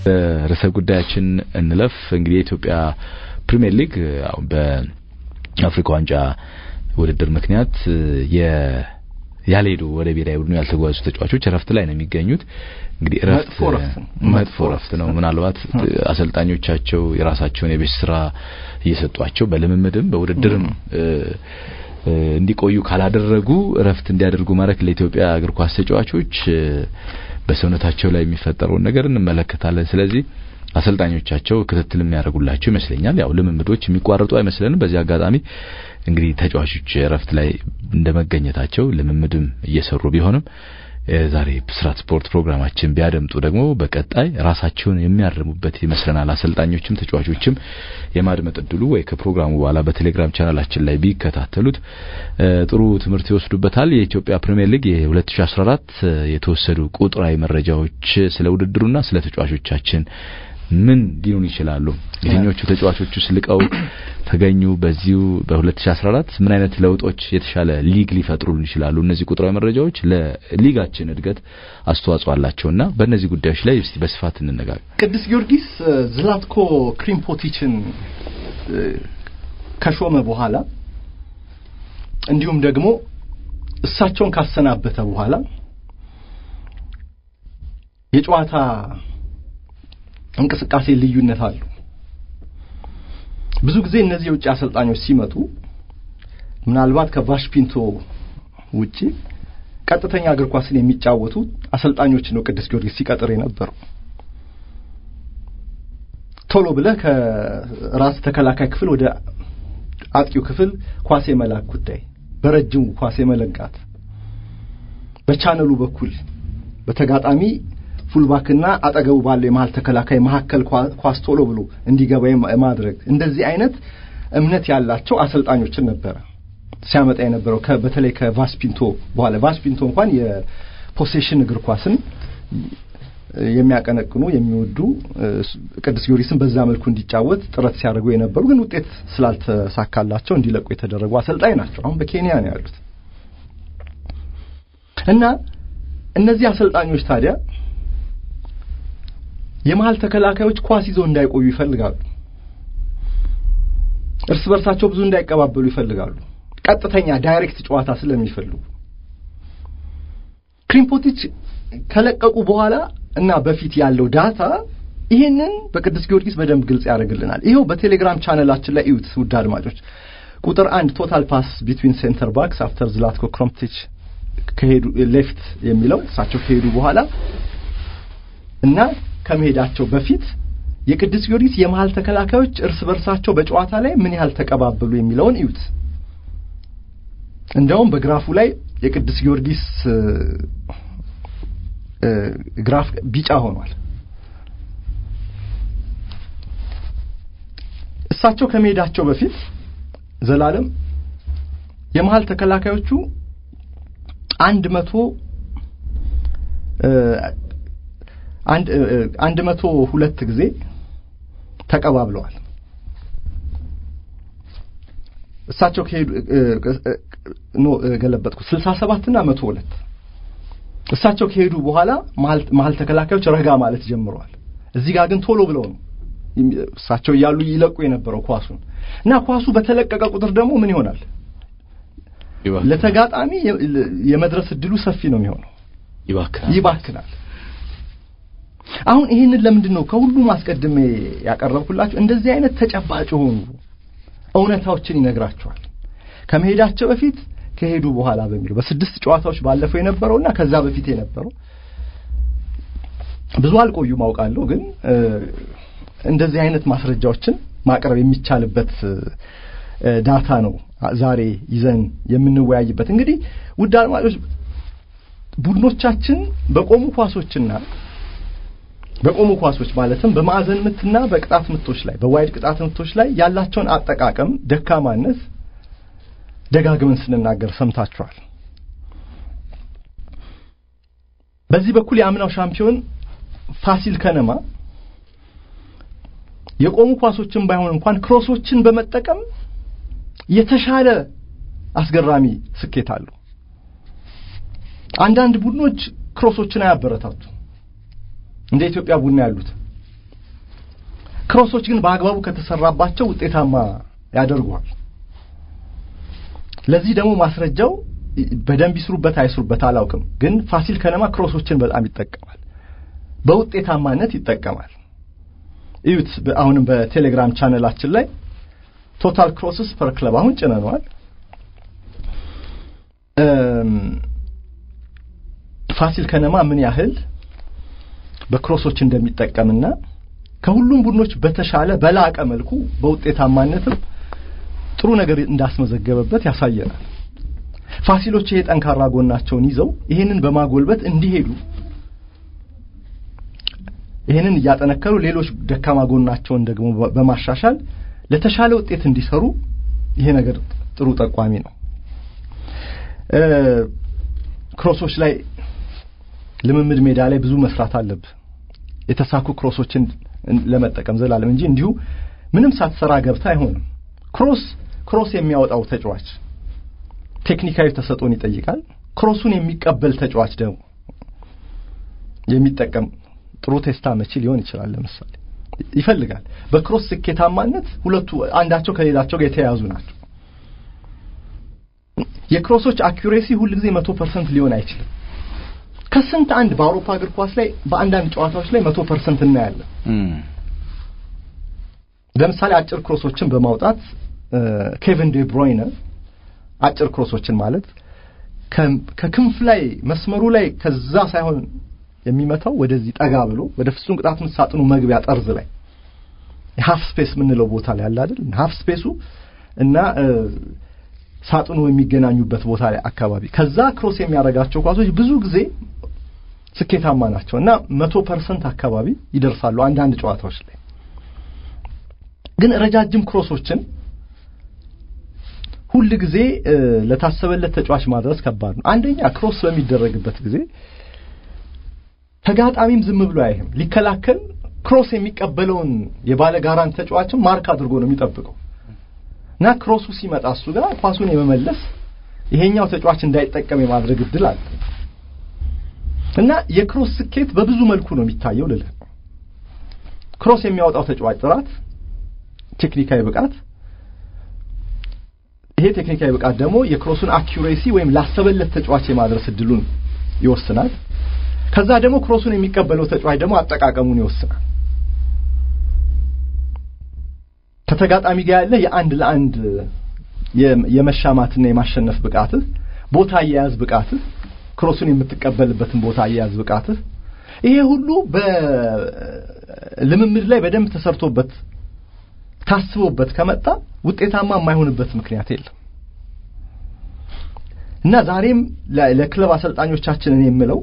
ርዕሰ ጉዳያችን እንለፍ። እንግዲህ የኢትዮጵያ ፕሪሚየር ሊግ በአፍሪካ ዋንጫ ውድድር ምክንያት ያልሄዱ ወደ ብሔራዊ ቡድኑ ያልተጓዙ ተጫዋቾች እረፍት ላይ ነው የሚገኙት። እንግዲህ እረፍት መጥፎ እረፍት ነው። ምናልባት አሰልጣኞቻቸው የራሳቸውን የቤት ስራ እየሰጧቸው በልምምድም በውድድርም እንዲቆዩ ካላደረጉ እረፍት እንዲያደርጉ ማድረግ ለኢትዮጵያ እግር ኳስ ተጫዋቾች በሰውነታቸው ላይ የሚፈጠረውን ነገር እንመለከታለን። ስለዚህ አሰልጣኞቻቸው ክትትል የሚያደርጉላቸው ይመስለኛል። ያው ልምምዶች የሚቋረጡ አይመስለንም። በዚህ አጋጣሚ እንግዲህ ተጫዋቾች እረፍት ላይ እንደመገኘታቸው ልምምድም እየሰሩ ቢሆንም ዛሬ ብስራት ስፖርት ፕሮግራማችን ቢያደምጡ ደግሞ በቀጣይ ራሳቸውን የሚያርሙበት ይመስለናል። አሰልጣኞችም ተጫዋቾችም የማድመጥ እድሉ ወይ ከፕሮግራሙ በኋላ በቴሌግራም ቻናላችን ላይ ቢከታተሉት ጥሩ ትምህርት ይወስዱበታል። የኢትዮጵያ ፕሪሚየር ሊግ የ2014 የተወሰዱ ቁጥራዊ መረጃዎች ስለ ውድድሩና ስለ ተጫዋቾቻችን ምን ሊሆኑ ይችላሉ? የትኞቹ ተጫዋቾቹ ስልቀው ተገኙ? በዚሁ በ2014 ምን አይነት ለውጦች የተሻለ ሊግ ሊፈጥሩልን ይችላሉ? እነዚህ ቁጥራዊ መረጃዎች ለሊጋችን እድገት አስተዋጽኦ አላቸውና በእነዚህ ጉዳዮች ላይ እስቲ በስፋት እንነጋገር። ቅዱስ ጊዮርጊስ ዝላትኮ ክሪምፖቲችን ከሾመ በኋላ እንዲሁም ደግሞ እሳቸውን ካሰናበተ በኋላ የጨዋታ እንቅስቃሴ ልዩነት አለው። ብዙ ጊዜ እነዚህ የውጭ አሰልጣኞች ሲመጡ ምናልባት ከቫሽፒንቶ ውጪ ቀጥተኛ እግር ኳስን የሚጫወቱ አሰልጣኞች ነው ቅዱስ ጊዮርጊስ ሲቀጥር የነበረው። ቶሎ ብለህ ከራስ ተከላካይ ክፍል ወደ አጥቂው ክፍል ኳስ የመላክ ጉዳይ፣ በረጅሙ ኳስ የመለጋት በቻነሉ በኩል በተጋጣሚ ፉልባክና አጠገቡ ባለው የመሀል ተከላካይ መካከል ኳስ ቶሎ ብሎ እንዲገባ የማድረግ እንደዚህ አይነት እምነት ያላቸው አሰልጣኞችን ነበረ ሲያመጣ የነበረው በተለይ ከቫስፒንቶ በኋላ ቫስፒንቶ እንኳን የፖሴሽን እግር ኳስን የሚያቀነቅኑ የሚወዱ ቅዱስ ጊዮርጊስን በዛ መልኩ እንዲጫወት ጥረት ሲያደርጉ የነበሩ ግን ውጤት ስላልተሳካላቸው እንዲለቁ የተደረጉ አሰልጣኝ ናቸው። አሁን በኬንያ ነው ያሉት እና እነዚህ አሰልጣኞች ታዲያ የመሀል ተከላካዮች ኳስ ይዘው እንዳይቆዩ ይፈልጋሉ። እርስ በርሳቸው ብዙ እንዳይቀባበሉ ይፈልጋሉ። ቀጥተኛ ዳይሬክት ጨዋታ ስለሚፈልጉ ክሪምፖቲች ከለቀቁ በኋላ እና በፊት ያለው ዳታ ይሄንን በቅዱስ ጊዮርጊስ በደንብ ግልጽ ያደርግልናል። ይኸው በቴሌግራም ቻነላችን ላይ እዩት ውድ አድማጮች። ቁጥር አንድ ቶታል ፓስ ቢትዊን ሴንተር ባክስ አፍተር ዝላትኮ ክሮምቲች ከሄዱ ሌፍት የሚለው እሳቸው ከሄዱ በኋላ እና ከመሄዳቸው በፊት የቅዱስ ጊዮርጊስ የመሀል ተከላካዮች እርስ በርሳቸው በጨዋታ ላይ ምን ያህል ተቀባበሉ የሚለውን እዩት። እንደውም በግራፉ ላይ የቅዱስ ጊዮርጊስ ግራፍ ቢጫ ሆኗል። እሳቸው ከመሄዳቸው በፊት ዘላለም የመሀል ተከላካዮቹ አንድ መቶ አንድ መቶ ሁለት ጊዜ ተቀባብለዋል። እሳቸው ከሄዱ ኖ ገለበጥኩ ስልሳ ሰባት እና መቶ ሁለት እሳቸው ከሄዱ በኋላ መሀል ተከላካዮች ረጋ ማለት ጀምረዋል። እዚህ ጋር ግን ቶሎ ብለው ነው እሳቸው እያሉ ይለቁ የነበረው ኳሱን እና ኳሱ በተለቀቀ ቁጥር ደግሞ ምን ይሆናል? ለተጋጣሚ የመድረስ እድሉ ሰፊ ነው የሚሆነው፣ ይባክናል። አሁን ይህንን ለምንድን ነው ከሁሉም አስቀድሜ ያቀረብኩላችሁ? እንደዚህ አይነት ተጨባጭ የሆኑ እውነታዎችን ይነግራቸዋል። ከመሄዳቸው በፊት ከሄዱ በኋላ በሚለው በስድስት ጨዋታዎች ባለፈው የነበረውና ከዛ በፊት የነበረው ብዙ አልቆዩም አውቃለሁ፣ ግን እንደዚህ አይነት ማስረጃዎችን ማቅረብ የሚቻልበት ዳታ ነው ዛሬ ይዘን የምንወያይበት። እንግዲህ ውድ አድማጮች ቡድኖቻችን በቆሙ ኳሶችና በቆሙ ኳሶች ማለትም በማዕዘን ምትና በቅጣት ምቶች ላይ በዋይድ ቅጣት ምቶች ላይ ያላቸውን አጠቃቀም ደካማነት ደጋግመን ስንናገር ሰምታችኋል። በዚህ በኩል የአምናው ሻምፒዮን ፋሲል ከነማ የቆሙ ኳሶችን ባይሆን እንኳን ክሮሶችን በመጠቀም የተሻለ አስገራሚ ስኬት አለው። አንዳንድ ቡድኖች ክሮሶችን አያበረታቱ እንደ ኢትዮጵያ ቡና ያሉት ክሮሶች ግን በአግባቡ ከተሰራባቸው ውጤታማ ያደርጓል። ለዚህ ደግሞ ማስረጃው በደንብ ይስሩበት አይስሩበት አላውቅም፣ ግን ፋሲል ከነማ ክሮሶችን በጣም ይጠቀማል፣ በውጤታማነት ይጠቀማል። እዩት። አሁንም በቴሌግራም ቻነላችን ላይ ቶታል ክሮስስ ፐር ክለብ አሁን ጭነነዋል። ፋሲል ከነማ ምን ያህል በክሮሶች እንደሚጠቀምና ከሁሉም ቡድኖች በተሻለ በላቀ መልኩ በውጤታማነትም ጥሩ ነገር እንዳስመዘገበበት ያሳየናል። ፋሲሎች ይሄ ጠንካራ ጎናቸውን ይዘው ይሄንን በማጎልበት እንዲሄዱ ይሄንን እያጠነከሩ ሌሎች ደካማ ጎናቸውን ደግሞ በማሻሻል ለተሻለ ውጤት እንዲሰሩ ይሄ ነገር ጥሩ ጠቋሚ ነው። ክሮሶች ላይ ልምምድ ሜዳ ላይ ብዙ መስራት አለብህ። የተሳኩ ክሮሶችን ለመጠቀም ዘላለም እንጂ እንዲሁ ምንም ሳትሰራ ገብታ አይሆንም። ክሮስ ክሮስ የሚያወጣው ተጫዋች ቴክኒካዊ ተሰጥኦን ይጠይቃል። ክሮሱን የሚቀበል ተጫዋች ደግሞ የሚጠቀም ጥሩ ቴስታ መቺ ሊሆን ይችላል። ለምሳሌ ይፈልጋል። በክሮስ ስኬታማነት ሁለቱ አንዳቸው ከሌላቸው ጋር የተያያዙ ናቸው። የክሮሶች አኩሬሲ ሁል ጊዜ መቶ ፐርሰንት ሊሆን አይችልም። ከስንት አንድ በአውሮፓ እግር ኳስ ላይ በአንዳንድ ጨዋታዎች ላይ መቶ ፐርሰንት እናያለን። ለምሳሌ አጭር ክሮሶችን በማውጣት ኬቪን ዴ ብሮይነ አጭር ክሮሶችን ማለት ከክንፍ ላይ መስመሩ ላይ ከዛ ሳይሆን የሚመታው ወደዚህ ጠጋ ብሎ ወደ ፍጹም ቅጣት ምት ሳጥኑ መግቢያ ጠርዝ ላይ የሀፍ ስፔስ የምንለው ቦታ ላይ አለ አይደል? ሀፍ ስፔሱ እና ሳጥኑ የሚገናኙበት ቦታ ላይ አካባቢ ከዛ ክሮስ የሚያደርጋቸው ኳሶች ብዙ ጊዜ ስኬታማ ናቸው እና መቶ ፐርሰንት አካባቢ ይደርሳሉ አንዳንድ ጨዋታዎች ላይ ግን ረጃጅም ክሮሶችን ሁል ጊዜ ለታሰበለት ተጫዋች ማድረስ ከባድ ነው። አንደኛ ክሮስ በሚደረግበት ጊዜ ተጋጣሚም ዝም ብሎ አይህም ሊከላከል ክሮስ የሚቀበለውን የባለጋራን ተጫዋችን ማርክ አድርጎ ነው የሚጠብቀው እና ክሮሱ ሲመጣ እሱ ጋር ኳሱን የመመለስ ይሄኛው ተጫዋች እንዳይጠቀም የማድረግ እድል አለ እና የክሮስ ስኬት በብዙ መልኩ ነው የሚታየው ልልህ ክሮስ የሚያወጣው ተጫዋች ጥራት፣ ቴክኒካዊ ብቃት ይሄ ቴክኒካዊ ብቃት ደግሞ የክሮሱን አኪዩሬሲ ወይም ላሰበለት ተጫዋች የማድረስ እድሉን ይወስናል። ከዛ ደግሞ ክሮሱን የሚቀበለው ተጫዋች ደግሞ አጠቃቀሙን ይወስናል። ከተጋጣሚ ጋር ያለ የአንድ ለአንድ የመሻማትና የማሸነፍ ብቃትህ፣ ቦታ አያያዝ ብቃትህ፣ ክሮሱን የምትቀበልበትን ቦታ አያያዝ ብቃትህ፣ ይሄ ሁሉ በልምምድ ላይ በደንብ ተሰርቶበት ታስቦበት ከመጣ ውጤታማ የማይሆንበት ምክንያት የለም እና ዛሬም ለክለብ አሰልጣኞቻችን እኔ የምለው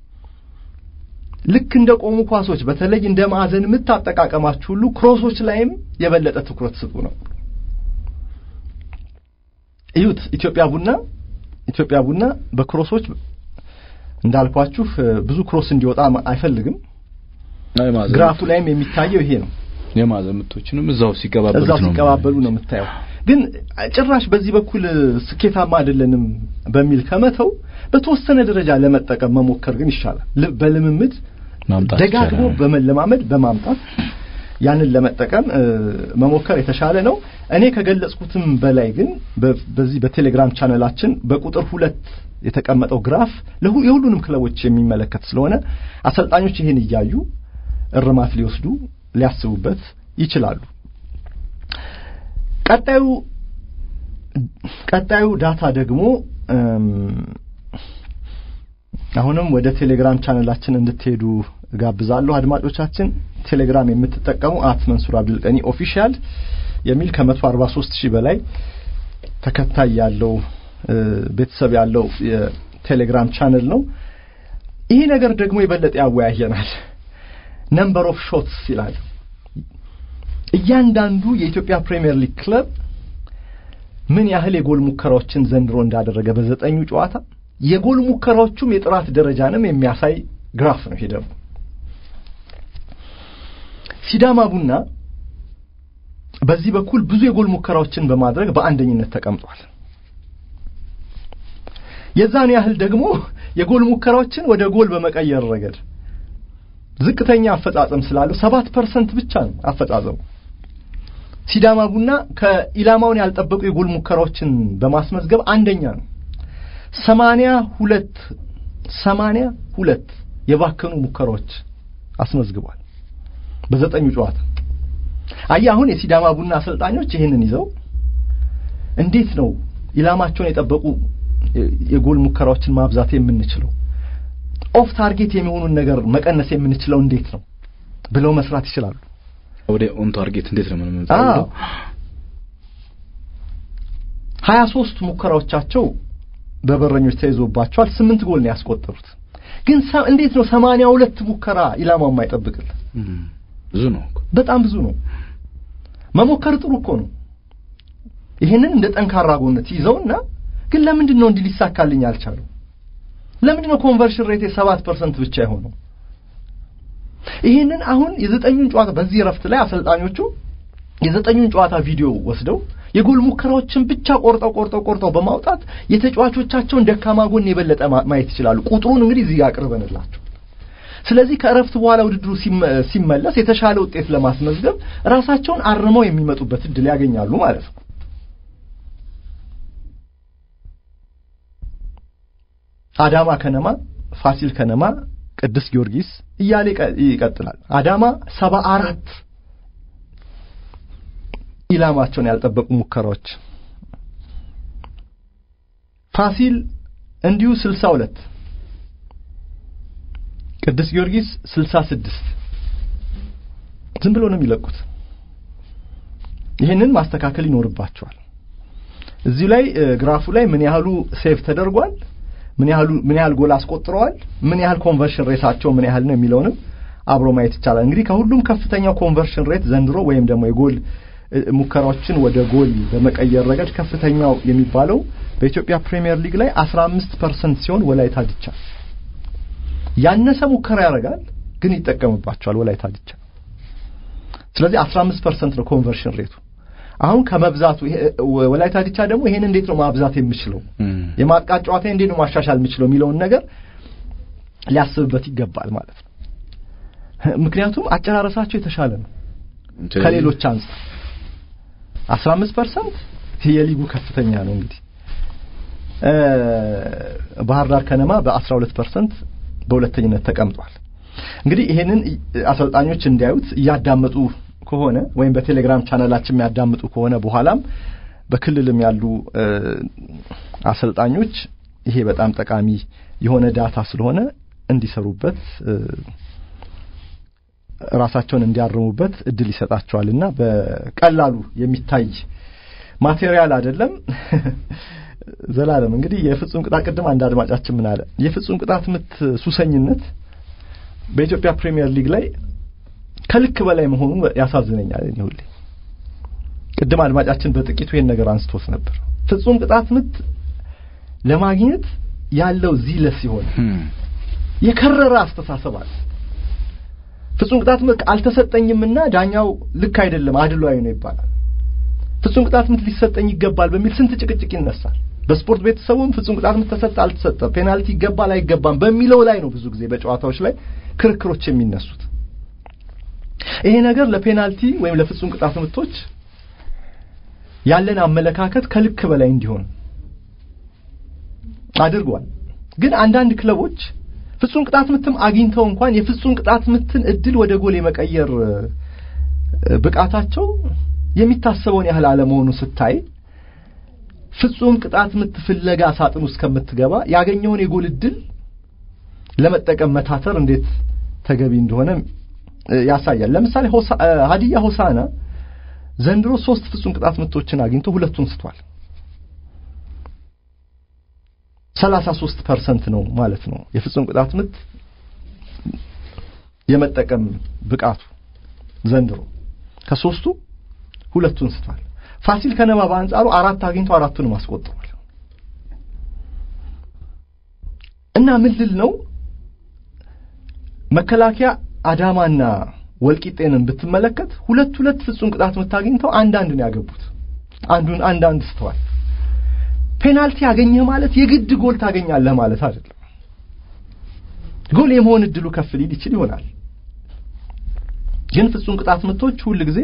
ልክ እንደ ቆሙ ኳሶች በተለይ እንደ ማዕዘን ምት አጠቃቀማችሁ ሁሉ ክሮሶች ላይም የበለጠ ትኩረት ስጡ ነው። እዩት፣ ኢትዮጵያ ቡና ኢትዮጵያ ቡና በክሮሶች እንዳልኳችሁ ብዙ ክሮስ እንዲወጣ አይፈልግም። ግራፉ ላይም የሚታየው ይሄ ነው። የማዕዘን ምቶችንም እዛው ሲቀባበሉ እዛው ሲቀባበሉ ነው የምታየው። ግን ጭራሽ በዚህ በኩል ስኬታማ አይደለንም በሚል ከመተው በተወሰነ ደረጃ ለመጠቀም መሞከር ግን ይሻላል። በልምምድ ደጋግሞ በመለማመድ በማምጣት ያንን ለመጠቀም መሞከር የተሻለ ነው። እኔ ከገለጽኩትም በላይ ግን በዚህ በቴሌግራም ቻነላችን በቁጥር ሁለት የተቀመጠው ግራፍ የሁሉንም ክለቦች የሚመለከት ስለሆነ አሰልጣኞች ይህን እያዩ እርማት ሊወስዱ ሊያስቡበት ይችላሉ። ቀጣዩ ቀጣዩ ዳታ ደግሞ አሁንም ወደ ቴሌግራም ቻነላችን እንድትሄዱ ጋብዛለሁ። አድማጮቻችን ቴሌግራም የምትጠቀሙ አት መንሱር አብዱልቀኒ ኦፊሻል የሚል ከመቶ አርባ ሶስት ሺህ በላይ ተከታይ ያለው ቤተሰብ ያለው የቴሌግራም ቻነል ነው። ይሄ ነገር ደግሞ የበለጠ ያወያየናል። ነምበር ኦፍ ሾትስ ይላል። እያንዳንዱ የኢትዮጵያ ፕሪሚየር ሊግ ክለብ ምን ያህል የጎል ሙከራዎችን ዘንድሮ እንዳደረገ በዘጠኙ ጨዋታ የጎል ሙከራዎቹም የጥራት ደረጃንም የሚያሳይ ግራፍ ነው። ይሄ ደግሞ ሲዳማ ቡና በዚህ በኩል ብዙ የጎል ሙከራዎችን በማድረግ በአንደኝነት ተቀምጧል። የዛን ያህል ደግሞ የጎል ሙከራዎችን ወደ ጎል በመቀየር ረገድ ዝቅተኛ አፈጻጸም ስላለው ሰባት ፐርሰንት ብቻ ነው አፈጻጸሙ። ሲዳማ ቡና ከኢላማውን ያልጠበቁ የጎል ሙከራዎችን በማስመዝገብ አንደኛ ነው። ሰማንያ ሁለት ሰማንያ ሁለት የባከኑ ሙከራዎች አስመዝግቧል በዘጠኙ ጨዋታ። አየህ አሁን የሲዳማ ቡና አሰልጣኞች ይህንን ይዘው እንዴት ነው ኢላማቸውን የጠበቁ የጎል ሙከራዎችን ማብዛት የምንችለው ኦፍ ታርጌት የሚሆኑን ነገር መቀነስ የምንችለው እንዴት ነው ብለው መስራት ይችላሉ። ወደ ኦን ታርጌት እንዴት ነው ምንም አዎ ሀያ ሶስት ሙከራዎቻቸው በበረኞች ተይዞባቸዋል። ስምንት ጎል ነው ያስቆጠሩት። ግን እንዴት ነው ሰማንያ ሁለት ሙከራ ኢላማው የማይጠብቅልን? ብዙ ነው፣ በጣም ብዙ ነው። መሞከር ጥሩ እኮ ነው። ይሄንን እንደ ጠንካራ ጎነት ይዘውና ግን ለምንድን ነው እንዲህ ሊሳካልኝ አልቻለው? ለምንድን ነው ኮንቨርሽን ሬት ሰባት ፐርሰንት ብቻ የሆነው? ይሄንን አሁን የዘጠኙን ጨዋታ በዚህ እረፍት ላይ አሰልጣኞቹ የዘጠኙን ጨዋታ ቪዲዮ ወስደው የጎል ሙከራዎችን ብቻ ቆርጠው ቆርጠው ቆርጠው በማውጣት የተጫዋቾቻቸውን ደካማ ጎን የበለጠ ማየት ይችላሉ። ቁጥሩን እንግዲህ እዚህ አቅርበንላቸው። ስለዚህ ከእረፍት በኋላ ውድድሩ ሲመለስ የተሻለ ውጤት ለማስመዝገብ ራሳቸውን አርመው የሚመጡበት እድል ያገኛሉ ማለት ነው። አዳማ ከነማ፣ ፋሲል ከነማ፣ ቅዱስ ጊዮርጊስ እያለ ይቀጥላል። አዳማ ሰባ አራት ኢላማቸውን ያልጠበቁ ሙከራዎች፣ ፋሲል እንዲሁ ስልሳ ሁለት ቅዱስ ጊዮርጊስ ስልሳ ስድስት ዝም ብሎ ነው የሚለቁት። ይህንን ማስተካከል ይኖርባቸዋል። እዚሁ ላይ ግራፉ ላይ ምን ያህሉ ሴቭ ተደርጓል፣ ምን ያህሉ ምን ያህል ጎል አስቆጥረዋል፣ ምን ያህል ኮንቨርሽን ሬታቸው ምን ያህል ነው የሚለውንም አብሮ ማየት ይቻላል። እንግዲህ ከሁሉም ከፍተኛው ኮንቨርሽን ሬት ዘንድሮ ወይም ደግሞ የጎል ሙከራዎችን ወደ ጎል በመቀየር ረገድ ከፍተኛው የሚባለው በኢትዮጵያ ፕሪሚየር ሊግ ላይ 15 ፐርሰንት ሲሆን ወላይታ ድቻ ያነሰ ሙከራ ያደርጋል፣ ግን ይጠቀምባቸዋል ወላይታ ድቻ። ስለዚህ 15 ፐርሰንት ነው ኮንቨርሽን ሬቱ። አሁን ከመብዛቱ ወላይታ ድቻ ደግሞ ይሄን እንዴት ነው ማብዛት የምችለው የማጥቃት ጨዋታ እንዴት ነው ማሻሻል የምችለው የሚለውን ነገር ሊያስብበት ይገባል ማለት ነው። ምክንያቱም አጨራረሳቸው የተሻለ ነው ከሌሎች አንጻር 15 ፐርሰንት የሊጉ ከፍተኛ ነው። እንግዲህ ባህር ዳር ከነማ በ12 ፐርሰንት በሁለተኝነት ተቀምጧል። እንግዲህ ይሄንን አሰልጣኞች እንዲያዩት እያዳመጡ ከሆነ ወይም በቴሌግራም ቻናላችን የሚያዳምጡ ከሆነ በኋላም በክልልም ያሉ አሰልጣኞች ይሄ በጣም ጠቃሚ የሆነ ዳታ ስለሆነ እንዲሰሩበት ራሳቸውን እንዲያርሙበት እድል ይሰጣቸዋልና በቀላሉ የሚታይ ማቴሪያል አይደለም። ዘላለም እንግዲህ የፍጹም ቅጣት ቅድም አንድ አድማጫችን ምን አለ፣ የፍጹም ቅጣት ምት ሱሰኝነት በኢትዮጵያ ፕሪሚየር ሊግ ላይ ከልክ በላይ መሆኑ ያሳዝነኛል። እኔ ሁሌ ቅድም አድማጫችን በጥቂቱ ይሄን ነገር አንስቶት ነበር። ፍጹም ቅጣት ምት ለማግኘት ያለው ዚለስ ሲሆን የከረረ አስተሳሰብ አለ። ፍጹም ቅጣት ምት አልተሰጠኝምና ዳኛው ልክ አይደለም አድሏዊ ነው ይባላል። ፍጹም ቅጣት ምት ሊሰጠኝ ይገባል በሚል ስንት ጭቅጭቅ ይነሳል። በስፖርት ቤተሰቡም ፍጹም ቅጣት ምት ተሰጠ አልተሰጠ፣ ፔናልቲ ይገባል አይገባም በሚለው ላይ ነው ብዙ ጊዜ በጨዋታዎች ላይ ክርክሮች የሚነሱት። ይሄ ነገር ለፔናልቲ ወይም ለፍጹም ቅጣት ምቶች ያለን አመለካከት ከልክ በላይ እንዲሆን አድርጓል። ግን አንዳንድ ክለቦች ፍጹም ቅጣት ምትም አግኝተው እንኳን የፍጹም ቅጣት ምትን እድል ወደ ጎል የመቀየር ብቃታቸው የሚታሰበውን ያህል አለመሆኑ ስታይ ፍጹም ቅጣት ምት ፍለጋ ሳጥን ውስጥ ከምትገባ ያገኘውን የጎል እድል ለመጠቀም መታተር እንዴት ተገቢ እንደሆነ ያሳያል። ለምሳሌ ሀዲያ ሆሳና ዘንድሮ ሶስት ፍጹም ቅጣት ምቶችን አግኝቶ ሁለቱን ስቷል። ሰላሳ ሶስት ፐርሰንት ነው ማለት ነው የፍጹም ቅጣት ምት የመጠቀም ብቃቱ ዘንድሮ ከሶስቱ ሁለቱን ስቷል። ፋሲል ከነማ በአንጻሩ አራት አግኝቶ አራቱንም አስቆጥሯል። እና ምን ልል ነው መከላከያ አዳማና ወልቂጤንን ብትመለከት ሁለት ሁለት ፍጹም ቅጣት ምት አግኝተው አንዳንድ ነው ያገቡት። አንዱን አንዳንድ ስተዋል። ፔናልቲ ያገኘህ ማለት የግድ ጎል ታገኛለህ ማለት አይደለም። ጎል የመሆን እድሉ ከፍ ሊል ይችል ይሆናል። ግን ፍጹም ቅጣት ምቶች ሁል ጊዜ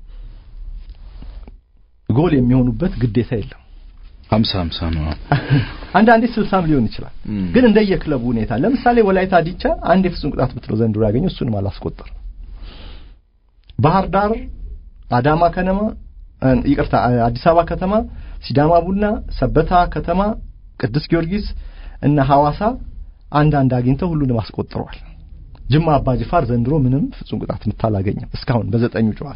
ጎል የሚሆኑበት ግዴታ የለም። ሀምሳ ሀምሳ ነው። አንዳንዴ ስልሳም ሊሆን ይችላል። እም። ግን እንደየክለቡ ሁኔታ ለምሳሌ ወላይታ ዲቻ አንድ የፍጹም ቅጣት ምት ነው ዘንድሮ ያገኘው፣ እሱንም አላስቆጠርም። ባህር ዳር፣ አዳማ ከነማ እ፣ ይቅርታ አዲስ አበባ ከተማ፣ ሲዳማ ቡና፣ ሰበታ ከተማ፣ ቅዱስ ጊዮርጊስ እና ሐዋሳ አንዳንድ አግኝተው ሁሉንም አስቆጥረዋል። ጅማ አባጅፋር ዘንድሮ ምንም ፍጹም ቅጣት ምት አላገኘም እስካሁን በዘጠኙ ጨዋታ።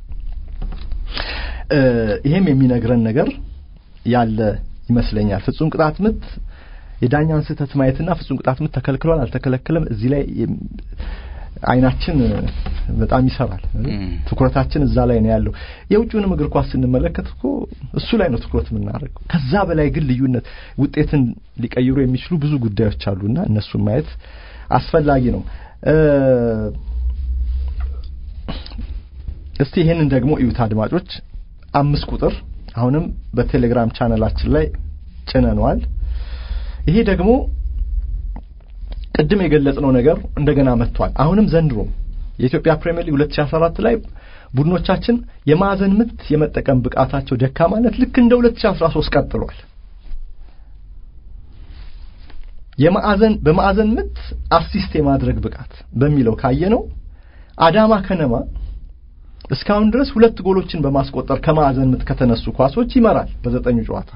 እ፣ ይሄም የሚነግረን ነገር ያለ ይመስለኛል። ፍጹም ቅጣት ምት የዳኛን ስህተት ማየትና ፍጹም ቅጣት ምት ተከልክሏል አልተከለከለም እዚህ ላይ የም- አይናችን እ፣ በጣም ይሰራል። እም። ትኩረታችን እዛ ላይ ነው ያለው። የውጭውንም እግር ኳስ ስንመለከት እኮ እሱ ላይ ነው ትኩረት የምናደርገው። ከዛ በላይ ግን ልዩነት ውጤትን ሊቀይሩ የሚችሉ ብዙ ጉዳዮች አሉና እነሱን ማየት አስፈላጊ ነው። እ፣ እስቲ ይሄንን ደግሞ እዩት አድማጮች። አምስት ቁጥር አሁንም በቴሌግራም ቻነላችን ላይ ጭነነዋል። ይሄ ደግሞ ቅድም የገለጽነው ነገር እንደገና መጥቷል። አሁንም ዘንድሮ የኢትዮጵያ ፕሪሚየር ሊግ 2014 ላይ ቡድኖቻችን የማዕዘን ምት የመጠቀም ብቃታቸው ደካማነት ልክ እንደ 2013 ቀጥሏል። የማዕዘን በማዕዘን ምት አሲስት የማድረግ ብቃት በሚለው ካየነው አዳማ ከነማ እስካሁን ድረስ ሁለት ጎሎችን በማስቆጠር ከማዕዘን ምት ከተነሱ ኳሶች ይመራል በዘጠኙ ጨዋታ።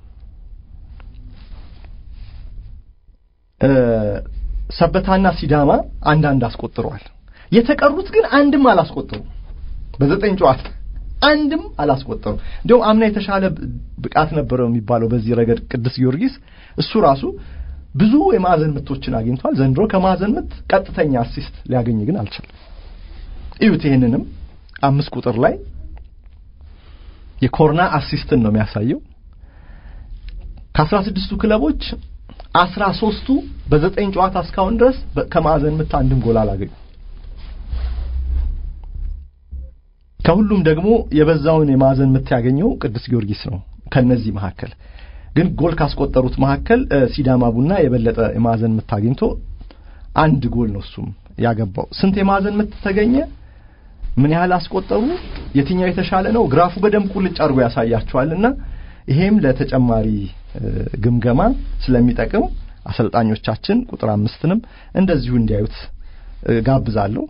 እ፣ ሰበታና ሲዳማ አንዳንድ አስቆጥረዋል። የተቀሩት ግን አንድም አላስቆጠሩም። በዘጠኝ ጨዋታ አንድም አላስቆጠሩም። እንዲሁም አምና የተሻለ ብ- ብቃት ነበረው የሚባለው በዚህ ረገድ ቅዱስ ጊዮርጊስ እሱ ራሱ ብዙ የማዕዘን ምቶችን አግኝቷል። ዘንድሮ ከማዕዘን ምት ቀጥተኛ አሲስት ሊያገኝ ግን አልቻለም። እዩት። ይህንንም አምስት ቁጥር ላይ የኮርና አሲስትን ነው የሚያሳየው። ከአስራ ስድስቱ ክለቦች አስራ ሶስቱ በዘጠኝ ጨዋታ እስካሁን ድረስ በ- ከማዕዘን ምት አንድም ጎል አላገኙ። ከሁሉም ደግሞ የበዛውን የማዕዘን ምት ያገኘው ቅዱስ ጊዮርጊስ ነው። ከነዚህ መካከል ግን ጎል ካስቆጠሩት መካከል እ፣ ሲዳማ ቡና የበለጠ የማዕዘን ምት አግኝቶ አንድ ጎል ነው እሱም ያገባው። ስንት የማዕዘን ምት ተገኘ? ምን ያህል አስቆጠሩ? የትኛው የተሻለ ነው? ግራፉ በደንብ ቁልጭ አድርጎ ያሳያቸዋልና ይሄም ለተጨማሪ እ፣ ግምገማ ስለሚጠቅም አሰልጣኞቻችን ቁጥር አምስትንም እንደዚሁ እንዲያዩት እ፣ ጋብዛለሁ።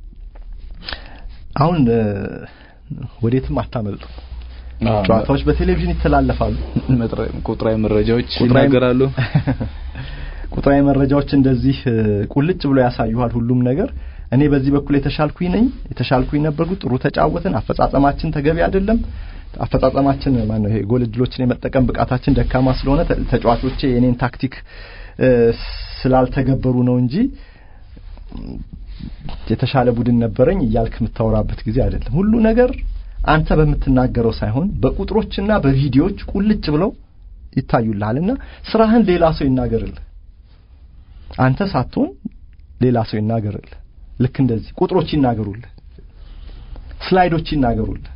አሁን እ፣ ወዴትም አታመልጡ። ጨዋታዎች በቴሌቪዥን ይተላለፋሉ። መጥረ- ቁጥራዊ መረጃዎች ቁጥራዊ- ይናገራሉ። ቁጥራዊ መረጃዎች እንደዚህ እ፣ ቁልጭ ብሎ ያሳዩሃል ሁሉም ነገር። እኔ በዚህ በኩል የተሻልኩኝ ነኝ፣ የተሻልኩኝ ነበርኩ፣ ጥሩ ተጫወትን፣ አፈጻጸማችን ተገቢ አይደለም፣ አፈጻጸማችን ማን ነው ይሄ ጎል እድሎችን የመጠቀም ብቃታችን ደካማ ስለሆነ ተ- ተጫዋቾቼ የኔን ታክቲክ እ፣ ስላልተገበሩ ነው እንጂ የተሻለ ቡድን ነበረኝ እያልክ የምታወራበት ጊዜ አይደለም። ሁሉ ነገር አንተ በምትናገረው ሳይሆን በቁጥሮችና በቪዲዮዎች ቁልጭ ብለው ይታዩልሃልና ስራህን ሌላ ሰው ይናገርልህ። አንተ ሳትሆን ሌላ ሰው ይናገርልህ። ልክ እንደዚህ ቁጥሮች ይናገሩልህ፣ ስላይዶች ይናገሩልህ፣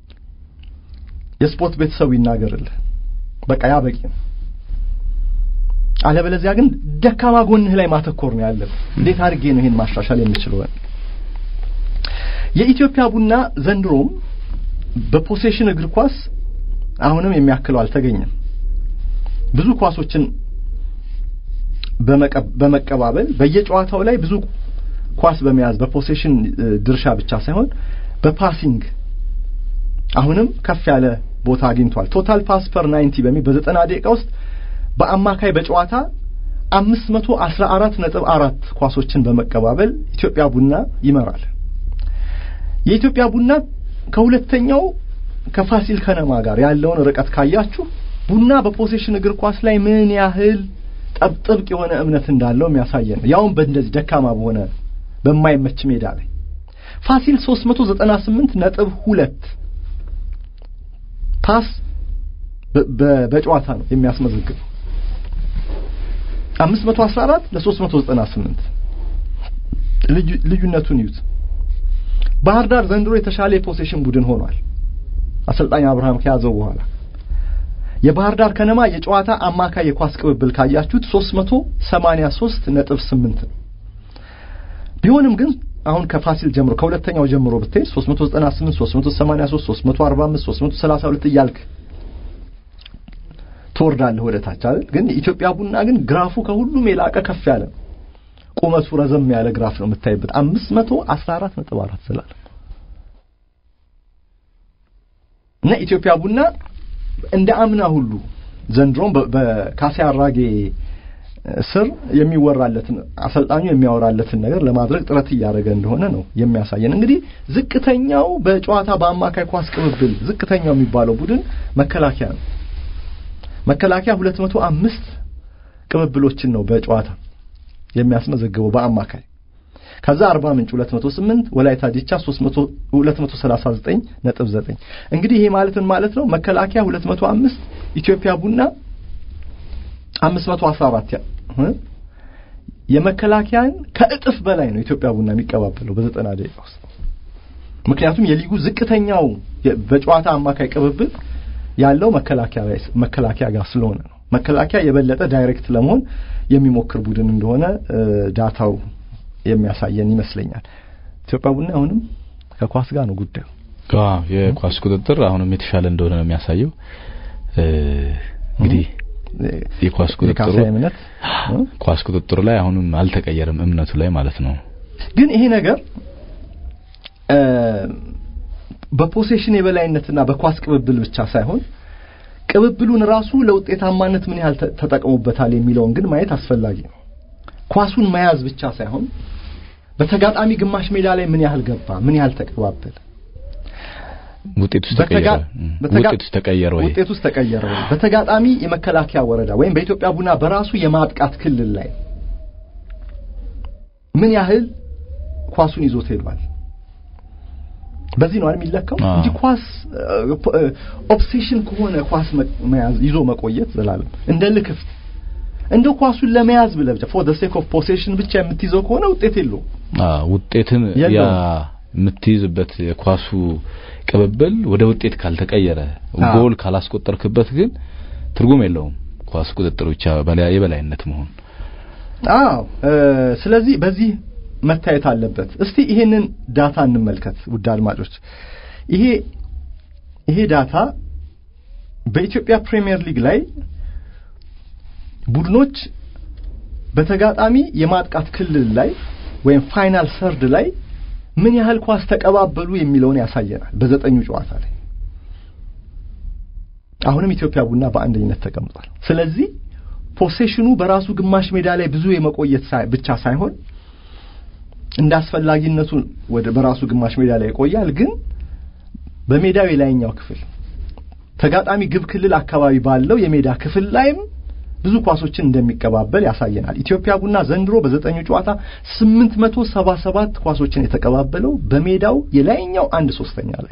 የስፖርት ቤተሰቡ ይናገርልህ። በቃ ያ በቂ ነው። አለበለዚያ ግን ደካማ ጎንህ ላይ ማተኮር ነው ያለብህ። እንዴት አድርጌ ነው ይሄን ማሻሻል የምችለው? የኢትዮጵያ ቡና ዘንድሮም በፖሴሽን እግር ኳስ አሁንም የሚያክለው አልተገኘም። ብዙ ኳሶችን በመቀ- በመቀባበል በየጨዋታው ላይ ብዙ ኳስ በመያዝ በፖሴሽን እ፣ ድርሻ ብቻ ሳይሆን በፓሲንግ አሁንም ከፍ ያለ ቦታ አግኝቷል። ቶታል ፓስ ፐር 90 በሚል በዘጠና ደቂቃ ውስጥ በአማካይ በጨዋታ 514 ነጥብ አራት ኳሶችን በመቀባበል ኢትዮጵያ ቡና ይመራል። የኢትዮጵያ ቡና ከሁለተኛው ከፋሲል ከነማ ጋር ያለውን ርቀት ካያችሁ ቡና በፖሴሽን እግር ኳስ ላይ ምን ያህል ጠብ ጥብቅ የሆነ እምነት እንዳለው የሚያሳየን ነው። ያውም በእንደዚህ ደካማ በሆነ በማይመች ሜዳ ላይ ፋሲል 398 ነጥብ ሁለት ፓስ በ- በ- በጨዋታ ነው የሚያስመዘግበው 514 ለ398 ልዩ- ልዩነቱን ይዩት። ባህር ዳር ዘንድሮ የተሻለ የፖሴሽን ቡድን ሆኗል። አሰልጣኝ አብርሃም ከያዘው በኋላ የባህር ዳር ከነማ የጨዋታ አማካይ የኳስ ቅብብል ካያችሁት 383 ነጥብ 8 ነው። ቢሆንም ግን አሁን ከፋሲል ጀምሮ ከሁለተኛው ጀምሮ ብትሄድ 398 383 345 332 እያልክ ትወርዳለህ ወደ ታች አይደል ግን የኢትዮጵያ ቡና ግን ግራፉ ከሁሉም የላቀ ከፍ ያለ ቁመቱ ረዘም ያለ ግራፍ ነው የምታይበት 514 ነጥብ 4 ስላለ እና ኢትዮጵያ ቡና እንደ አምና ሁሉ ዘንድሮም በካሴ አራጌ ስር የሚወራለትን አሰልጣኙ የሚያወራለትን ነገር ለማድረግ ጥረት እያደረገ እንደሆነ ነው የሚያሳየን። እንግዲህ ዝቅተኛው በጨዋታ በአማካይ ኳስ ቅብብል ዝቅተኛው የሚባለው ቡድን መከላከያ ነው። መከላከያ 205 ቅብብሎችን ነው በጨዋታ የሚያስመዘግበው በአማካይ። ከዛ አርባ ምንጭ 208 ወላይታ ዲቻ 239 ነጥብ 9 እንግዲህ ይሄ ማለት ምን ማለት ነው? መከላከያ 205 ኢትዮጵያ ቡና 514 የመከላከያን ከእጥፍ በላይ ነው ኢትዮጵያ ቡና የሚቀባበለው በዘጠና ደቂቃ ውስጥ። ምክንያቱም የሊጉ ዝቅተኛው በጨዋታ አማካይ ቅብብል ያለው መከላከያ መከላከያ ጋር ስለሆነ ነው። መከላከያ የበለጠ ዳይሬክት ለመሆን የሚሞክር ቡድን እንደሆነ ዳታው የሚያሳየን ይመስለኛል። ኢትዮጵያ ቡና አሁንም ከኳስ ጋር ነው ጉዳዩ። የኳስ ቁጥጥር አሁንም የተሻለ እንደሆነ ነው የሚያሳየው። እንግዲህ የኳስ ቁጥጥሩ እምነት ኳስ ቁጥጥሩ ላይ አሁንም አልተቀየረም፣ እምነቱ ላይ ማለት ነው። ግን ይሄ ነገር በፖሴሽን የበላይነትና በኳስ ቅብብል ብቻ ሳይሆን ቅብብሉን ራሱ ለውጤታማነት ምን ያህል ተጠቅሞበታል የሚለውን ግን ማየት አስፈላጊ ነው። ኳሱን መያዝ ብቻ ሳይሆን በተጋጣሚ ግማሽ ሜዳ ላይ ምን ያህል ገባ፣ ምን ያህል ተቀባበለ፣ ውጤቱስ ተቀየረ ውጤቱስ ተቀየረ ወይ ውጤቱስ ተቀየረ ወይ በተጋጣሚ የመከላከያ ወረዳ ወይም በኢትዮጵያ ቡና በራሱ የማጥቃት ክልል ላይ ምን ያህል ኳሱን ይዞት ሄዷል። በዚህ ነው አይደል የሚለካው እንጂ ኳስ ኦብሴሽን ከሆነ ኳስ መያዝ ይዞ መቆየት ዘላለም እንደ ልክፍት እንደ ኳሱን ለመያዝ ብለህ ብቻ ፎር ዘ ሴክ ኦፍ ፖሴሽን ብቻ የምትይዘው ከሆነ ውጤት የለውም። አዎ ውጤትን ያ የምትይዝበት የኳሱ ቅብብል ወደ ውጤት ካልተቀየረ ጎል ካላስቆጠርክበት ግን ትርጉም የለውም። ኳስ ቁጥጥር ብቻ የበላይነት መሆን። አዎ ስለዚህ በዚህ መታየት አለበት። እስቲ ይሄንን ዳታ እንመልከት ውድ አድማጮች። ይሄ ይሄ ዳታ በኢትዮጵያ ፕሪሚየር ሊግ ላይ ቡድኖች በተጋጣሚ የማጥቃት ክልል ላይ ወይም ፋይናል ሰርድ ላይ ምን ያህል ኳስ ተቀባበሉ የሚለውን ያሳየናል። በዘጠኙ ጨዋታ ላይ አሁንም ኢትዮጵያ ቡና በአንደኝነት ተቀምጧል። ስለዚህ ፖሴሽኑ በራሱ ግማሽ ሜዳ ላይ ብዙ የመቆየት ብቻ ሳይሆን እንደ አስፈላጊነቱ ወደ በራሱ ግማሽ ሜዳ ላይ ይቆያል። ግን በሜዳው የላይኛው ክፍል ተጋጣሚ ግብ ክልል አካባቢ ባለው የሜዳ ክፍል ላይም ብዙ ኳሶችን እንደሚቀባበል ያሳየናል። ኢትዮጵያ ቡና ዘንድሮ በዘጠኙ ጨዋታ 877 ኳሶችን የተቀባበለው በሜዳው የላይኛው አንድ ሶስተኛ ላይ።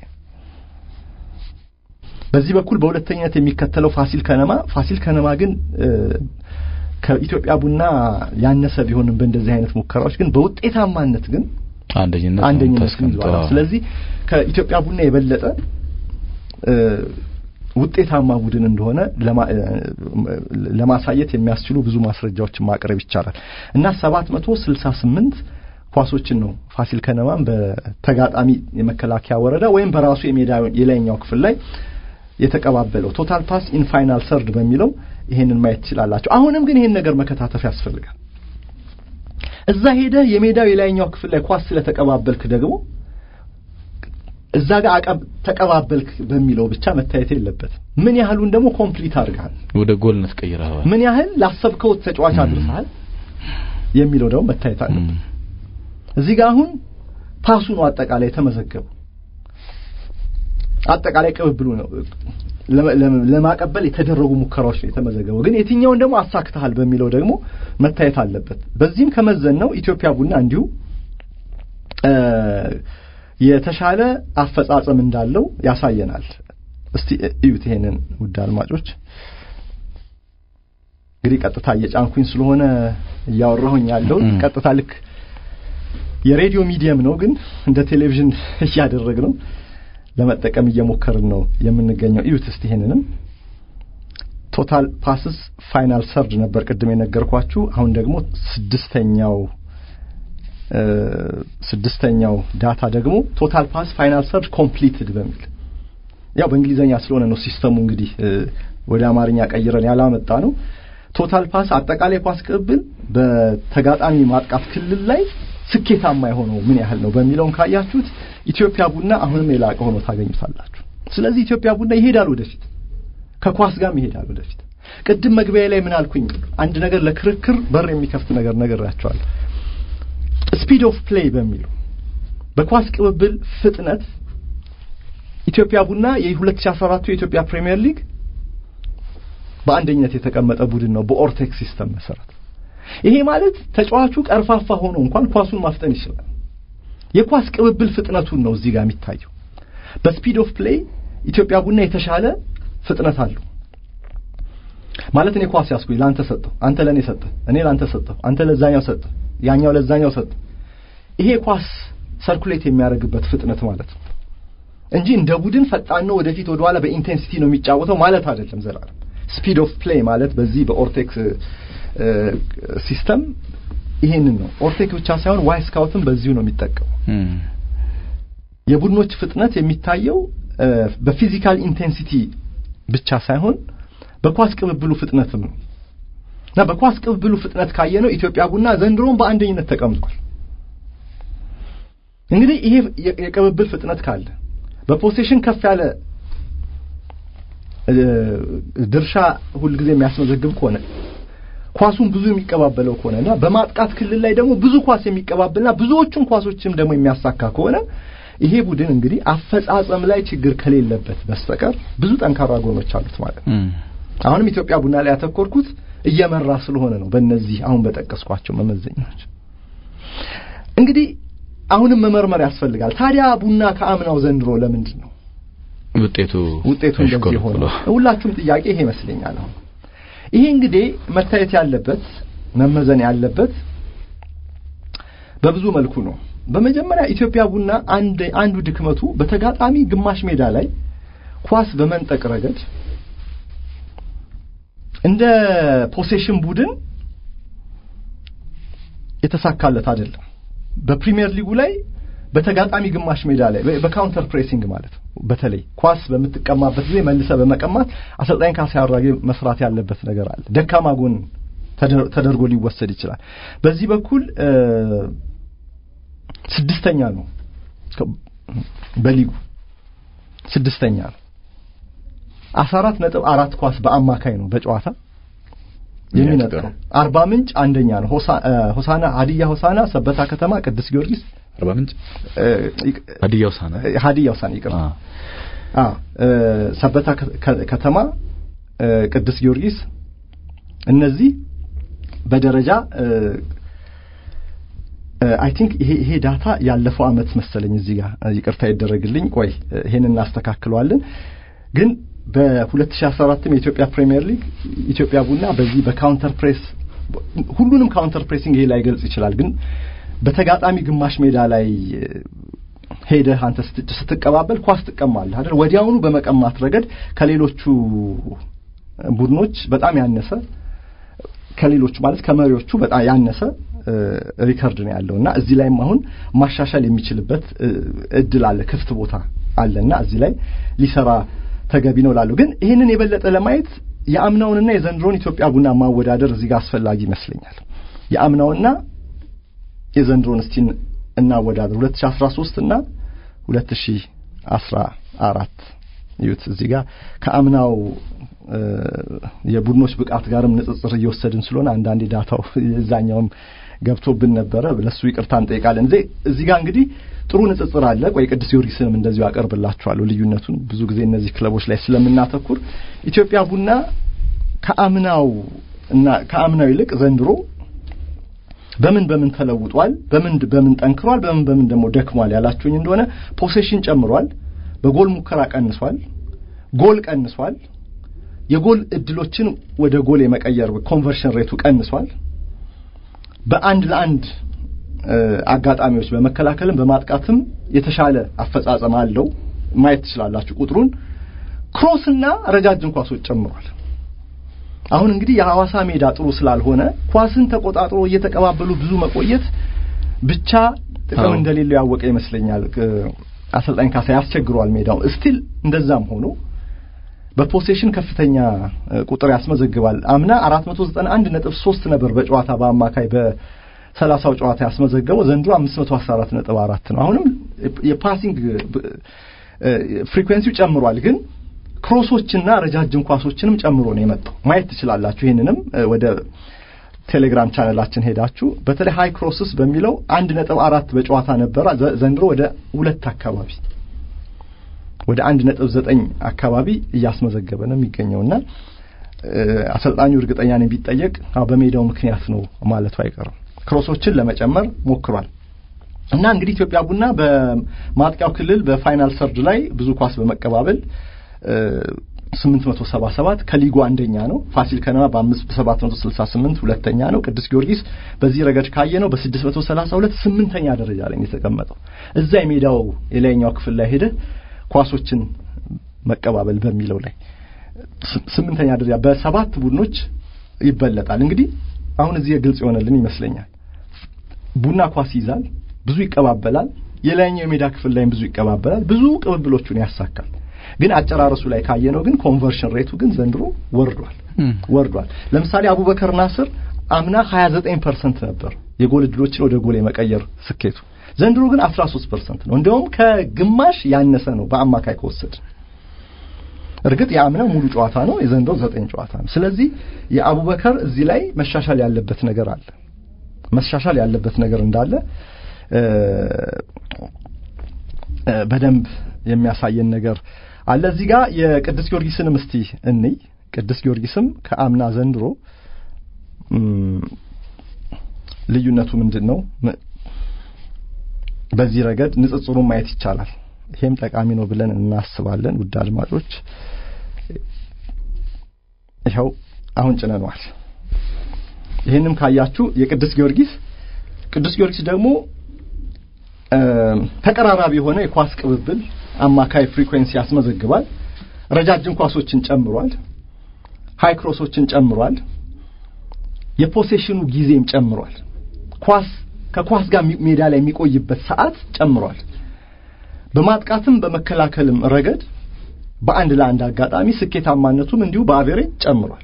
በዚህ በኩል በሁለተኝነት የሚከተለው ፋሲል ከነማ ፋሲል ከነማ ግን ከኢትዮጵያ ቡና ያነሰ ቢሆንም በእንደዚህ አይነት ሙከራዎች ግን በውጤታማነት ግን አንደኝነት አንደኝነት ይዟል። ስለዚህ ከኢትዮጵያ ቡና የበለጠ ውጤታማ ቡድን እንደሆነ ለማሳየት የሚያስችሉ ብዙ ማስረጃዎችን ማቅረብ ይቻላል እና 768 ኳሶችን ነው ፋሲል ከነማን በተጋጣሚ የመከላከያ ወረዳ ወይም በራሱ የሜዳ የላይኛው ክፍል ላይ የተቀባበለው ቶታል ፓስ ኢን ፋይናል ሰርድ በሚለው ይሄንን ማየት ትችላላችሁ። አሁንም ግን ይሄን ነገር መከታተፍ ያስፈልጋል። እዛ ሄደህ የሜዳው የላይኛው ክፍል ላይ ኳስ ስለተቀባበልክ ደግሞ እዛ ጋር ተቀባበልክ በሚለው ብቻ መታየት የለበትም። ምን ያህሉን ደግሞ ኮምፕሊት አድርገሃል፣ ወደ ጎልነት ቀይረሃል፣ ምን ያህል ላሰብከው ተጫዋች አድርሰሃል የሚለው ደግሞ መታየት አለበት። እዚህ ጋር አሁን ፓሱ ነው አጠቃላይ የተመዘገበው አጠቃላይ ቅብብሉ ነው ለማቀበል የተደረጉ ሙከራዎች ነው የተመዘገበው። ግን የትኛውን ደግሞ አሳክተሃል በሚለው ደግሞ መታየት አለበት። በዚህም ከመዘን ነው ኢትዮጵያ ቡና እንዲሁ የተሻለ አፈጻጸም እንዳለው ያሳየናል። እስቲ እዩት ይሄንን ውድ አድማጮች። እንግዲህ ቀጥታ እየጫንኩኝ ስለሆነ እያወራሁኝ ያለው ቀጥታ ልክ የሬዲዮ ሚዲየም ነው፣ ግን እንደ ቴሌቪዥን እያደረግ ነው ለመጠቀም እየሞከርን ነው የምንገኘው። እዩት እስቲ ይሄንንም ቶታል ፓስስ ፋይናል ሰርድ ነበር ቅድም የነገርኳችሁ። አሁን ደግሞ ስድስተኛው ስድስተኛው ዳታ ደግሞ ቶታል ፓስ ፋይናል ሰርድ ኮምፕሊትድ በሚል ያው በእንግሊዘኛ ስለሆነ ነው ሲስተሙ እንግዲህ ወደ አማርኛ ቀይረን ያላመጣ ነው። ቶታል ፓስ አጠቃላይ ኳስ ቅብል በተጋጣሚ ማጥቃት ክልል ላይ ስኬታማ የሆነው ምን ያህል ነው በሚለውን ካያችሁት ኢትዮጵያ ቡና አሁንም የላቀ ሆኖ ታገኙታላችሁ። ስለዚህ ኢትዮጵያ ቡና ይሄዳል ወደፊት፣ ከኳስ ጋርም ይሄዳል ወደፊት። ቅድም መግቢያ ላይ ምን አልኩኝ? አንድ ነገር ለክርክር በር የሚከፍት ነገር ነግሬያቸዋለሁ። ስፒድ ኦፍ ፕሌይ በሚለው በኳስ ቅብብል ፍጥነት ኢትዮጵያ ቡና የ2014 የኢትዮጵያ ፕሪሚየር ሊግ በአንደኝነት የተቀመጠ ቡድን ነው በኦርቴክስ ሲስተም መሰረት። ይሄ ማለት ተጫዋቹ ቀርፋፋ ሆኖ እንኳን ኳሱን ማፍጠን ይችላል። የኳስ ቅብብል ፍጥነቱን ነው እዚህ ጋር የሚታየው። በስፒድ ኦፍ ፕሌይ ኢትዮጵያ ቡና የተሻለ ፍጥነት አለው። ማለት እኔ ኳስ ያስኩኝ ለአንተ ሰጠው፣ አንተ ለእኔ ሰጠህ፣ እኔ ለአንተ ሰጠው፣ አንተ ለዛኛው ሰጠህ፣ ያኛው ለዛኛው ሰጠህ። ይሄ ኳስ ሰርኩሌት የሚያደርግበት ፍጥነት ማለት ነው እንጂ እንደ ቡድን ፈጣን ነው ወደፊት ወደኋላ በኢንቴንሲቲ ነው የሚጫወተው ማለት አይደለም። ዘላለም ስፒድ ኦፍ ፕሌይ ማለት በዚህ በኦርቴክስ ሲስተም ይሄንን ነው። ኦርቴክ ብቻ ሳይሆን ዋይ ስካውትም በዚሁ ነው የሚጠቀሙ። የቡድኖች ፍጥነት የሚታየው በፊዚካል ኢንቴንሲቲ ብቻ ሳይሆን በኳስ ቅብብሉ ፍጥነትም ነው እና በኳስ ቅብብሉ ፍጥነት ካየነው ኢትዮጵያ ቡና ዘንድሮም በአንደኝነት ተቀምጧል። እንግዲህ ይሄ የቅብብል ፍጥነት ካለ በፖሴሽን ከፍ ያለ ድርሻ ሁልጊዜ የሚያስመዘግብ ከሆነ ኳሱን ብዙ የሚቀባበለው ከሆነና በማጥቃት ክልል ላይ ደግሞ ብዙ ኳስ የሚቀባበልና ብዙዎቹን ኳሶችም ደግሞ የሚያሳካ ከሆነ ይሄ ቡድን እንግዲህ አፈጻጸም ላይ ችግር ከሌለበት በስተቀር ብዙ ጠንካራ ጎኖች አሉት ማለት ነው። አሁንም ኢትዮጵያ ቡና ላይ ያተኮርኩት እየመራ ስለሆነ ነው። በእነዚህ አሁን በጠቀስኳቸው መመዘኛዎች እንግዲህ አሁንም መመርመር ያስፈልጋል። ታዲያ ቡና ከአምናው ዘንድሮ ለምንድን ነው ውጤቱ ውጤቱ እንደዚህ ሆነ? ሁላችሁም ጥያቄ ይሄ ይመስለኛል። አሁን ይሄ እንግዲህ መታየት ያለበት መመዘን ያለበት በብዙ መልኩ ነው። በመጀመሪያ ኢትዮጵያ ቡና አንድ አንዱ ድክመቱ በተጋጣሚ ግማሽ ሜዳ ላይ ኳስ በመንጠቅ ረገድ እንደ ፖሴሽን ቡድን የተሳካለት አይደለም። በፕሪሚየር ሊጉ ላይ በተጋጣሚ ግማሽ ሜዳ ላይ በካውንተር ፕሬሲንግ ማለት ነው። በተለይ ኳስ በምትቀማበት ጊዜ መልሰ በመቀማት አሰልጣኝ ካሳ አራጌ መስራት ያለበት ነገር አለ። ደካማ ጎን ተደርጎ ሊወሰድ ይችላል። በዚህ በኩል ስድስተኛ ነው በሊጉ ስድስተኛ ነው። አስራ አራት ነጥብ አራት ኳስ በአማካይ ነው በጨዋታ የሚነጥቀው። አርባ ምንጭ አንደኛ ነው። ሆሳና ሀዲያ ሆሳና፣ ሰበታ ከተማ፣ ቅዱስ ጊዮርጊስ አርባ ምንጭ ሀዲያ ሆሳና ሀዲያ ሆሳና ይቅርታ፣ አዎ ሰበታ ከተማ፣ ቅዱስ ጊዮርጊስ እነዚህ በደረጃ አይ ቲንክ ይሄ ይሄ ዳታ ያለፈው አመት መሰለኝ እዚህ ጋር ይቅርታ ይደረግልኝ። ቆይ ይሄን እናስተካክለዋለን ግን በ2014 የኢትዮጵያ ፕሪሚየር ሊግ ኢትዮጵያ ቡና በዚህ በካውንተር ፕሬስ ሁሉንም ካውንተር ፕሬሲንግ ይሄ ላይ ገልጽ ይችላል። ግን በተጋጣሚ ግማሽ ሜዳ ላይ ሄደህ አንተ ስትቀባበል ኳስ ትቀማለህ አይደል? ወዲያውኑ በመቀማት ረገድ ከሌሎቹ ቡድኖች በጣም ያነሰ ከሌሎቹ ማለት ከመሪዎቹ በጣም ያነሰ ሪከርድ ነው ያለው እና እዚህ ላይም አሁን ማሻሻል የሚችልበት እድል አለ፣ ክፍት ቦታ አለና እዚህ ላይ ሊሰራ ተገቢ ነው ላሉ ግን ይህንን የበለጠ ለማየት የአምናውንና የዘንድሮን ኢትዮጵያ ቡና ማወዳደር እዚህ ጋር አስፈላጊ ይመስለኛል። የአምናውና የዘንድሮን እስቲ እናወዳደር 2013 እና 2014 ይዩት። እዚህ ጋር ከአምናው የቡድኖች ብቃት ጋርም ንጽጽር እየወሰድን ስለሆነ አንዳንዴ ዳታው እዛኛውም ገብቶብን ነበረ። ለሱ ይቅርታ እንጠይቃለን። እዚህ ጋር እንግዲህ ጥሩ ንጽጽር አለ። ቆይ ቅዱስ ጊዮርጊስንም እንደዚሁ አቀርብላችኋለሁ ልዩነቱን ብዙ ጊዜ እነዚህ ክለቦች ላይ ስለምናተኩር ኢትዮጵያ ቡና ከአምናው እና ከአምናው ይልቅ ዘንድሮ በምን በምን ተለውጧል፣ በምን በምን ጠንክሯል፣ በምን በምን ደግሞ ደክሟል ያላችሁኝ እንደሆነ ፖሴሽን ጨምሯል፣ በጎል ሙከራ ቀንሷል፣ ጎል ቀንሷል፣ የጎል እድሎችን ወደ ጎል የመቀየር ኮንቨርሽን ሬቱ ቀንሷል። በአንድ ለአንድ አጋጣሚዎች በመከላከልም በማጥቃትም የተሻለ አፈጻጸም አለው። ማየት ትችላላችሁ ቁጥሩን። ክሮስና ረጃጅም ኳሶች ጨምሯል። አሁን እንግዲህ የሐዋሳ ሜዳ ጥሩ ስላልሆነ ኳስን ተቆጣጥሮ እየተቀባበሉ ብዙ መቆየት ብቻ ጥቅም እንደሌለው ያወቀ ይመስለኛል። አሰልጣኝ ካሳ ያስቸግሯል ሜዳው ስቲል እንደዛም ሆኖ በፖሴሽን ከፍተኛ ቁጥር ያስመዘግባል። አምና 491 ነጥብ 3 ነበር በጨዋታ በአማካይ በሰላሳው ጨዋታ ያስመዘገበው ዘንድሮ 514 ነጥብ 4 ነው። አሁንም የፓሲንግ ፍሪኩዌንሲው ጨምሯል፣ ግን ክሮሶችና ረጃጅም ኳሶችንም ጨምሮ ነው የመጣው። ማየት ትችላላችሁ። ይህንንም ወደ ቴሌግራም ቻነላችን ሄዳችሁ በተለይ ሃይ ክሮስስ በሚለው አንድ ነጥብ አራት በጨዋታ ነበረ። ዘንድሮ ወደ ሁለት አካባቢ ወደ አንድ ነጥብ ዘጠኝ አካባቢ እያስመዘገበ ነው የሚገኘውና አሰልጣኙ እርግጠኛ ነኝ ቢጠየቅ በሜዳው ምክንያት ነው ማለቱ አይቀርም። ክሮሶችን ለመጨመር ሞክሯል እና እንግዲህ ኢትዮጵያ ቡና በማጥቂያው ክልል በፋይናል ሰርድ ላይ ብዙ ኳስ በመቀባበል 877 ከሊጉ አንደኛ ነው። ፋሲል ከነማ በ768 ሁለተኛ ነው። ቅዱስ ጊዮርጊስ በዚህ ረገድ ካየ ነው በ632 ስምንተኛ ደረጃ ላይ የተቀመጠው። እዛ የሜዳው የላይኛው ክፍል ላይ ሄደ ኳሶችን መቀባበል በሚለው ላይ ስምንተኛ ደረጃ በሰባት ቡድኖች ይበለጣል። እንግዲህ አሁን እዚህ ግልጽ የሆነልን ይመስለኛል። ቡና ኳስ ይዛል፣ ብዙ ይቀባበላል። የላይኛው የሜዳ ክፍል ላይም ብዙ ይቀባበላል፣ ብዙ ቅብብሎቹን ያሳካል። ግን አጨራረሱ ላይ ካየነው ግን ኮንቨርሽን ሬቱ ግን ዘንድሮ ወርዷል ወርዷል። ለምሳሌ አቡበከር ናስር አምና 29 ፐርሰንት ነበር የጎል እድሎችን ወደ ጎል የመቀየር ስኬቱ ዘንድሮ ግን 13 ፐርሰንት ነው። እንዲያውም ከግማሽ ያነሰ ነው በአማካይ ከወሰድ እርግጥ የአምናው ሙሉ ጨዋታ ነው፣ የዘንድሮ ዘጠኝ ጨዋታ ነው። ስለዚህ የአቡበከር እዚህ ላይ መሻሻል ያለበት ነገር አለ መሻሻል ያለበት ነገር እንዳለ በደንብ የሚያሳየን ነገር አለ። እዚህ ጋር የቅዱስ ጊዮርጊስንም እስቲ እንይ። ቅዱስ ጊዮርጊስም ከአምና ዘንድሮ ልዩነቱ ምንድን ነው? በዚህ ረገድ ንጽጽሩን ማየት ይቻላል። ይሄም ጠቃሚ ነው ብለን እናስባለን። ውድ አድማጮች ይኸው አሁን ጭነነዋል። ይህንም ካያችሁ የቅዱስ ጊዮርጊስ ቅዱስ ጊዮርጊስ ደግሞ ተቀራራቢ የሆነ የኳስ ቅብብል አማካይ ፍሪኩዌንሲ ያስመዘግባል። ረጃጅም ኳሶችን ጨምሯል። ሃይ ክሮሶችን ጨምሯል። የፖሴሽኑ ጊዜም ጨምሯል። ኳስ ከኳስ ጋር ሜዳ ላይ የሚቆይበት ሰዓት ጨምሯል። በማጥቃትም በመከላከልም ረገድ በአንድ ለአንድ አጋጣሚ ስኬታማነቱም እንዲሁ በአቬሬጅ ጨምሯል።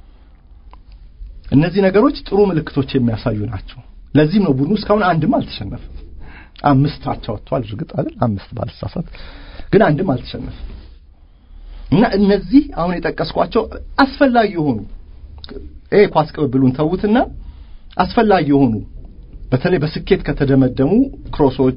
እነዚህ ነገሮች ጥሩ ምልክቶች የሚያሳዩ ናቸው። ለዚህም ነው ቡድኑ እስካሁን አንድም አልተሸነፈም። አምስት አቻ ወጥቷል። እርግጥ አይደል አምስት ባልሳሳት፣ ግን አንድም አልተሸነፈም እና እነዚህ አሁን የጠቀስኳቸው አስፈላጊ የሆኑ ይሄ ኳስ ቅብብሉን ተዉትና አስፈላጊ የሆኑ በተለይ በስኬት ከተደመደሙ ክሮሶች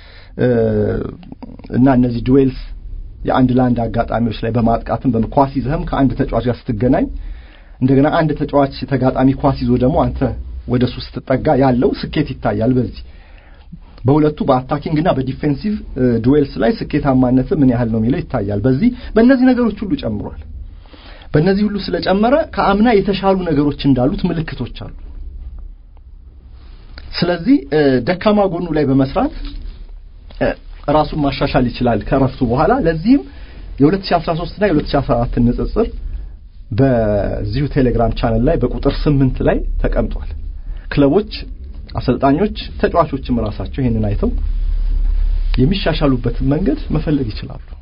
እና እነዚህ ዱዌልስ የአንድ ለአንድ አጋጣሚዎች ላይ በማጥቃትም በኳስ ይዘህም ከአንድ ተጫዋች ጋር ስትገናኝ እንደገና አንድ ተጫዋች ተጋጣሚ ኳስ ይዞ ደግሞ አንተ ወደ እሱ ስትጠጋ ያለው ስኬት ይታያል። በዚህ በሁለቱ በአታኪንግ እና በዲፌንሲቭ ዱዌልስ ላይ ስኬታማነት ምን ያህል ነው የሚለው ይታያል። በዚህ በእነዚህ ነገሮች ሁሉ ጨምሯል። በእነዚህ ሁሉ ስለጨመረ ከአምና የተሻሉ ነገሮች እንዳሉት ምልክቶች አሉ። ስለዚህ ደካማ ጎኑ ላይ በመስራት ራሱን ማሻሻል ይችላል ከረፍቱ በኋላ። ለዚህም የ2013 እና የ2014 ንጽጽር በዚሁ ቴሌግራም ቻነል ላይ በቁጥር ስምንት ላይ ተቀምጧል። ክለቦች፣ አሰልጣኞች፣ ተጫዋቾችም ራሳቸው ይህንን አይተው የሚሻሻሉበትን መንገድ መፈለግ ይችላሉ።